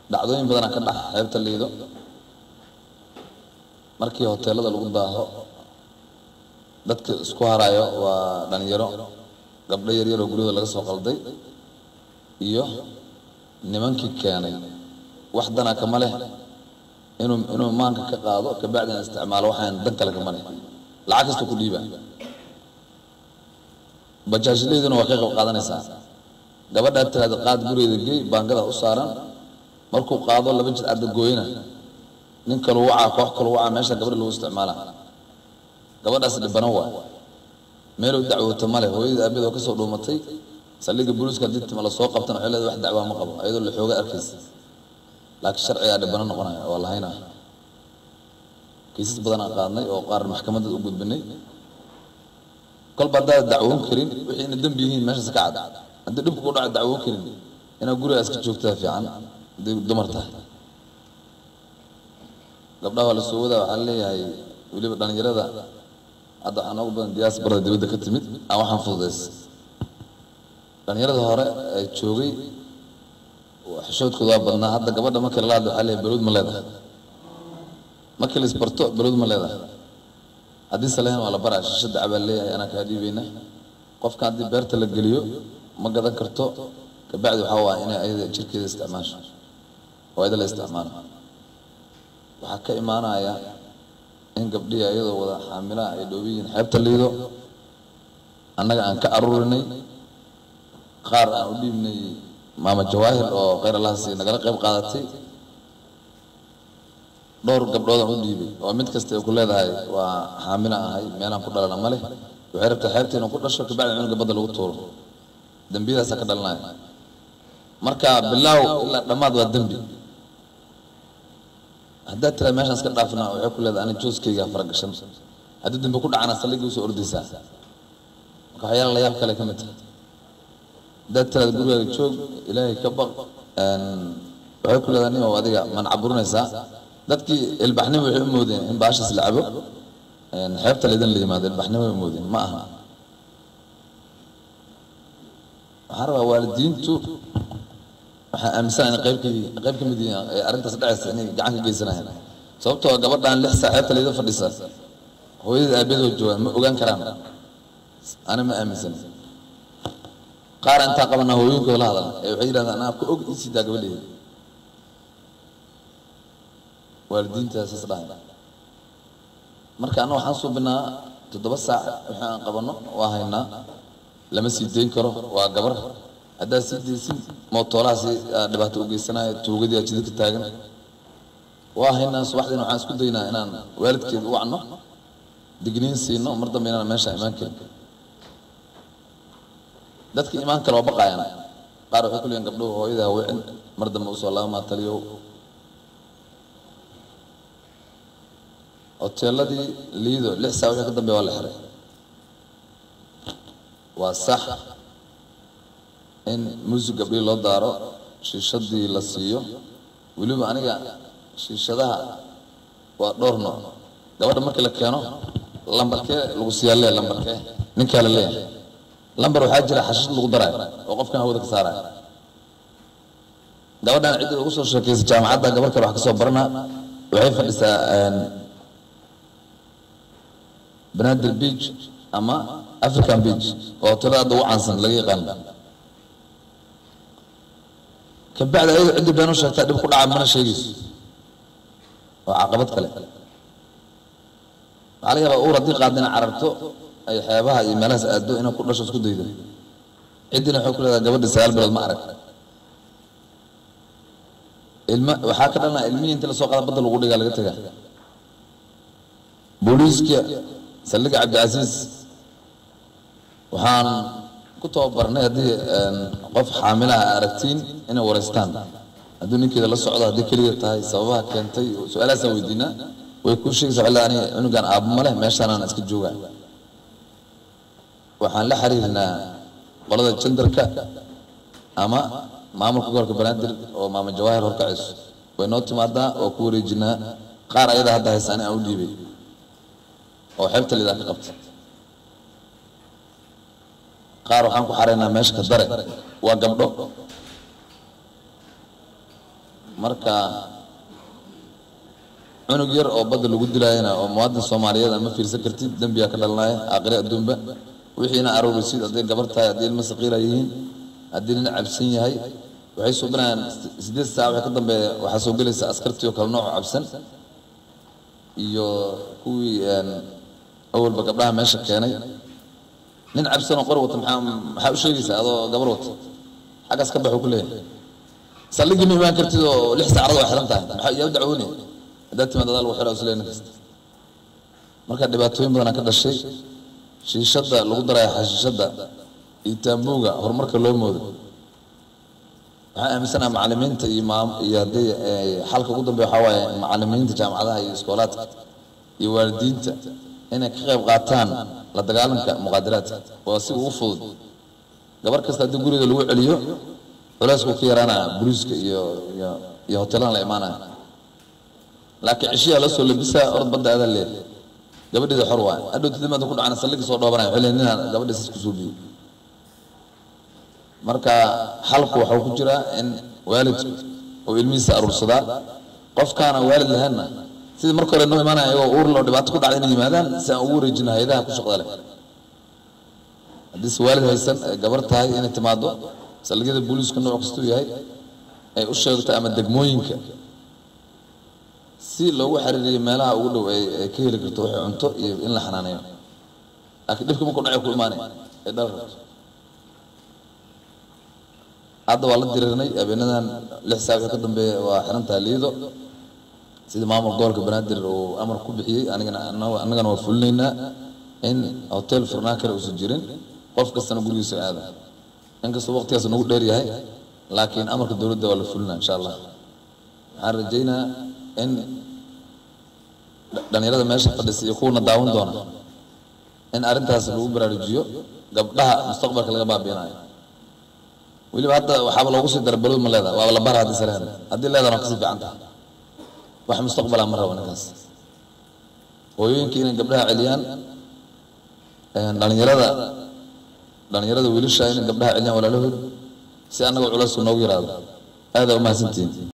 dhacdooyin badanaa ka dhaca xeebta liido markii hoteelada lagu daaho dadka isku harayo waa dhalinyaro gabdho yaryar oo guryahooda laga soo qalday iyo nimankii keenay wax dana kama leh inuu inuu maanka ka qaado kabacdina isticmaalo waxaan dan kale kama leh lacag kasta ku dhiiba bajaajlayduna waa ka qayb qaadanaysaa gabadhaa tiraada qaad gurigeeda gey baangada u saaran markuu qaado laba jir cadda gooyna nin kalu wacaa koox kalu wacaa meesha gabadha lagu isticmaala gabadhaas dhibano waa meel u dacwoota male hooyadii aabeed oo kasoo dhuumatay saldhigga booliiska haddii tima lasoo qabtana waxay leedahay wax dacwaa ma qabo iyadoo la xooga arkaysa laakiin sharcigaa dhibano noqonaya waa lahaynaa kiisas badan aan qaadnay oo qaar maxkamadda u gudbinay kolba haddaad dacwoon karin wixii ina dembi yihiin meeshaas ka cad haddii dhibku ku dhaco dacwoon karin inaad guriga iska joogtaa fiican hadday dumar tahay gabdhaha waa la soo wadaa waxaa leeyahay weliba dhalinyarada hadda waxaa noogu badan diyaas barada dibadda ka timid aan waxaan fududays dhalinyarada hore ee joogay xishoodkooda waa badnaa hadda gabadha markii lala hadla waxaa leeyahay baluud ma leedahay markii la isbarto baluud ma leedahay haddii salehen waa la baraa shisha dacbaa leeyahay anaa kaa dhiibayna qofka haddii beerta la geliyo ma gadan karto kabacdi waxaa waa inay ayada jirkeeda isticmaasho oo ayada la isticmaalo waxaa ka imaanaya in gabdhihii ayadoo wada xaamilaha ay dhoobiyiin xeebta liido annaga aan ka aruurinay qaar aan u dhiibnay maama jawaahir oo khayr allahasi nagala qayb qaadatay dhowr gabdhood aan u dhiibay oo mid kasta ay ku leedahay waa xaamila ahay meelaan ku dhalana ma leh waxay rabtaa xeebta inuu ku dhasho kabacdi cunuga badda lagu tuuro dembiyadaasaa ka dhalanaya marka bilaaw ilaa dhammaad waa dembi haddaad tiraa meeshaan iska dhaafna waxay ku leedahay ani jooskayga faragashan haddii dambe ku dhacana saldhigii usoo ordaysaa marka waxyaala la yaab kale ka mid tahay haddaad tiraada gurigaaga joog ilaahay ka baq waxay ku leedahay nimow adiga man caburinaysaa dadkii ilbaxnimo waxay u moodeen in baashaas la cabo xeebta laydin la yimaado ilbaxnimo way moodeen ma aha waxaan rabaa waalidiintu waxaan aaminsanahay in qayb ka qayb ka mid yihiin ee arrintaas dhacaysa inay gacan ka geysanayaan sababtoo ah gabadhan lix saac xeebta layda fadhisa hooyada aabeedoo joogaan ma ogaan karaan ana ma aaminsan qaar intaa qabanaa hooyinkooda la hadala ee waxay yidhahdaan anaa ku og isii daa gabadheeda waalidiintaasas dhahay marka anna waxaan suubinaa toddoba saac wixii aan qabanno waa haynaa lama sii dayn karo waa gabar haddaad sii daysin mootoolahaasi dhibaato u geysanaya tuugadii aa jidadka taagan waa haynaa subaxdiina waxaan isku daynaa inaan waalidkeeda u wacno digniin siino mar dambe inaan meesha imaan karin dadka imaan kale waa baqaayaan qaar waxay ku leeyihin gabdhuhu hooyada hawicin mar dambe usoo laabamaa taliyow hoteeladii liido lix saa wixii ka dambeya waa la xiray waa sax in muusig gabdhii loo daaro shiishadii la siiyo weliba aniga shiishadaha waa dhowr nooc gabadha markii la keeno lambarkee lagu siiyaa lee lambarkee ninkaa la leeyahay lambar waxaa jira xashid lagu daraayo oo qofkan hawada ka saaraya gabadhan cidda ugu soo sheekaysa jaamacadda gabar kale wax ka soo barana waxay fadhisaa banaadir beach ama african beach oo hotelada hadda ugu caansan laga yaqaan kabacdi ayadu ciddi been u sheegtaa dhib ku dhaca mana sheegayso waa caqabad kale waxaa laga yaabaa uur haddii qaadda inay cararto ay xeebaha iyo meelahaas aado inay ku dhasho isku daydo ciddina waxay ku leedahay gabadhi sagaal bilood ma arag ilma waxaa ka dhalanaya ilmihii inta lasoo qaada badda lagu dhigaa laga tegaa booliiska saldhiga cabdicasiis waxaan ku tababarnay haddii qof xaamilaha aragtiin inay wareystaan hadduu ninkeeda la socdo haddii keliya tahay sababaha keentay su-aalahaasaan weydiinaa way kuu sheegaysa waxay leedahay aniga cunugan aabbo ma leh meeshaanaan iska joogaa waxaan la xiriirnaa qolada jendarka ama maamulka gobolka banaadir oo maama jawaahir horkacayso way noo timaadaa oo ku wareejinaa qaar ayada hadda haysa ani aan u dhiibay oo xeebta lidaa ka qabta qaar waxaan ku xaraynaa meesha ka dare waa gabdho marka cunug yar oo badda lagu dilaayana oo muwaadin soomaaliyeed ama fiirsan kartid dembiyaa ka dhalanaya aakhire adduunba wixiina aroorisid hadday gabar tahay haddii ilma saqiira yihiin haddii nin cabsan yahay waxay suubinayaan sideed saac waxay ka dambeeya waxaa soo gelaysa askartii oo kale nooco cabsan iyo kuwii awalba gabdhaha meesha keenay nin cabsan oo qor wata maxaa maxaa u sheegaysaa adoo gabar wata xaggaas ka baxuu ku leeyahay saldhigii ma imaan kartid oo lix saacad waa xiran tahay maxaa yaa u dacwoonaya haddaad timaad adaa lagu xidhaa isleeya nin kasta marka dhibaatooyin badanaa ka dhashay shiishadda lagu daraya xashiishadda iyo taambuuga horumarka loo moodo waxaan aaminsanaha macalimiinta iyo maam iyo haddii xalka ugu dambeya waxaa waaye macalimiinta jaamacadaha iyo iskoolaadka iyo waalidiinta inay ka qayb qaataan la dagaalanka muqaadaraadka waa si ugu fudud gabar kasta haddii guriga lagu celiyo culeysku ka yaraanaya boliiska iyo iyo iyo hoteelada la imaanaya laakiin cishiyaa la soo labisaa orod badda adaa leeyahay gabadheeda xor waay hadhow tadimaada ku dhacana saldhigi soo dhoobanaya waxay leeyihin ninaan gabadhiisas kusoo biyo marka xalku waxuu ku jiraa in waalidku oo ilmihiisa aruursadaa qofkaana waalid lahaynna sidii marka hore noo imaanaya iyagoo uur loo dhibaato ku dhacda inay yimaadaan si aan ugu wareejino hay-adaha ku shaqda leh haddii se waalid haysan ay gabar tahay inay timaado saldhigyada booliisku nooc kastuu yahay ay u sheegto ama degmooyinka si loogu xiriiriyo meelaha ugu dhow ay ay ka heli karto waxay cunto iyo in la xanaaneeyo laakiin dhibka markuu dhacay ku imaanay ay dhal rabto hadda waa la diriirnay habeenadan lix saac wixii ka dambeeya waa xirantaha liido sida maamul gobolka banaadir uu amar ku bixiyey anigana annagana waa fulinaynaa in hotel furnaan kale uusan jirin qof kastana gurigiisa aada inkastoo waqtigaas nagu dheer yahay laakiin amarka dowladda waa la fulinaa insha allah waxaan rajaynaa in dhalinyarada meesha fadhisa iyo kuwana daawan doona in arrintaas lagu baraarujiyo gabdhaha mustaqbalka laga baabiinayo weliba hadda waxaaba loogu sii dara balod ma leedaha waaba la bara haddii saleen haddii leedana waa kasii fiican tahay wax mustaqbala ma rabo ninkaas hooyooyinka inay gabdhaha celiyaan dhalinyarada dhalinyarada wiilasha inay gabdhaha celiyaan walaalahood si annaga culaysku noogu yaraado aada umahadsantihiin